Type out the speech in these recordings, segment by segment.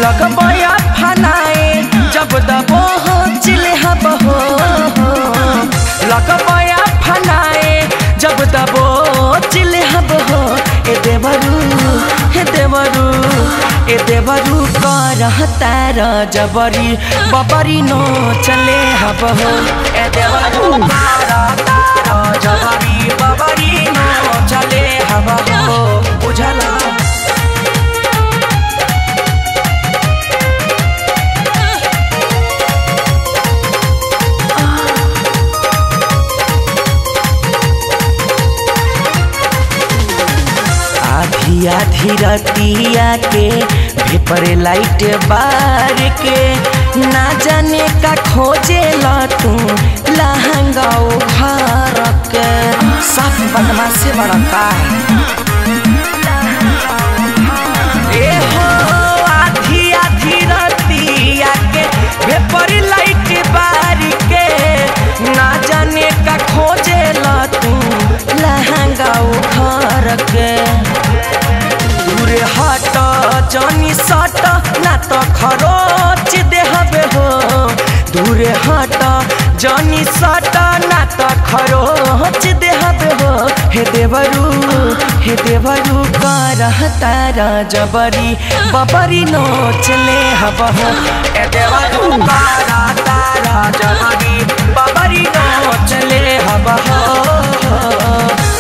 लगबया फनाए जब दबो हो चिले हब हो लगबया फनाए जब दबो चिले हब हो ए देवरू हे देवरू ए देवरू कर तार जबरी बबरी नो चले हब हो ए देवरू कर तार जबरी बबरी नो चले हब हो बुझला आधी आधी रतिया के भेपर लाइट बार के ना जाने का खोजे ला तू लहंगा उखार के साफ बदमा से बड़ा का ए हो आधी आधी रतिया के भेपर लाइट बार के ना जाने का खोजे ला तू लहंगा उखार के दूर हट जनी सट ना तो खरोच देहबे हो दूर हट जनी सट ना तो खरोच देहबे हो हे देवरू हे देवरू कर तारा जबरी बबरी नोच ले हब हो ए देवरू कर तारा जबरी बबरी नोच ले हब हो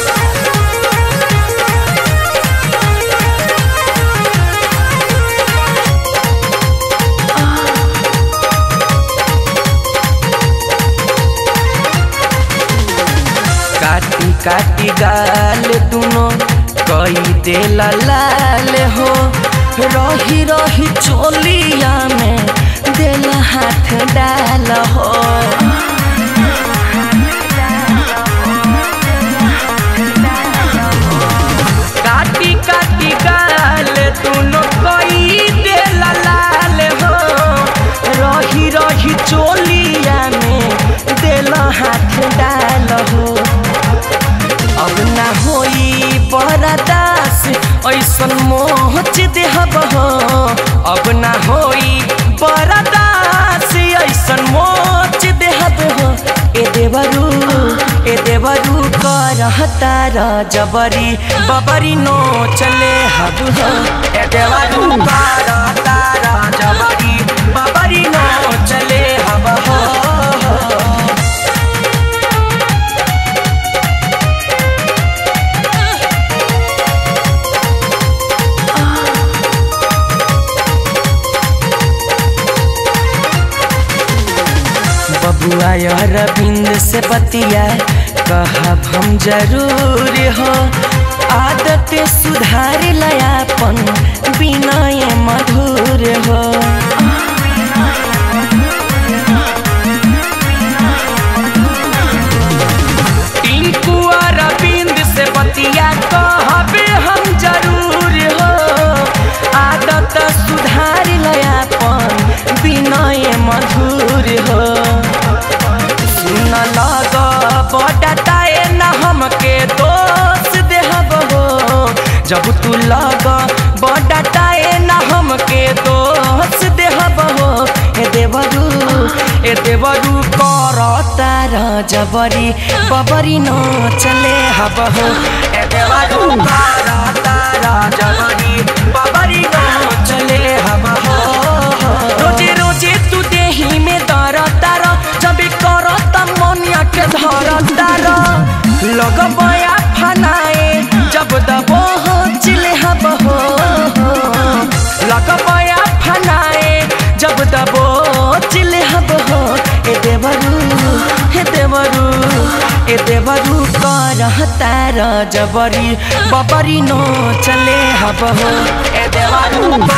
काटी काटी गाल दुनो कई दे लाल हो रही रही चोलिया में दिल हाथ डाल हो काटी काटी गाल दुनो कई दे लाल हो रही रही चोलिया में दिल हाथ डाल हो अब ना होई बरदास ऐसन मोच देहब हो अब ना होई बरदास ऐसन मोच देहब हो ए देवरू ए देवरू कर तार जबरी बबरी नो चले हब हो ए देवरू कर तार जबरी बबरी नो चले हब हो बबुआ अरविंद से बतिया कहब हम जरूर हो आदत सुधार लयापन विनय मधुर हो टिंकू अरविंद से बतिया कहब हम जरूर हो आदत सुधार लयापन विनय मधुर हो सुन लग बडताए न हमके दोष देहब हो जब तू लग बडताए न हमके दोष देहब हो ए देवरू ए देवरू कर तार जबरी बबरी नो चले हब हो ए देवरू कर तार जबरी बबरी नो चले हब हो रोजे रोजे तू देही में दर तार जब कर तमनिया के धर तार लगबया फनाए जब दबो हो चिले हब हो लगबया फनाए जब दबो चिले हब हो ए देवरू हे देवरू ए देवरू कर तार जबरी बबरी नो चले हब हो ए देवरू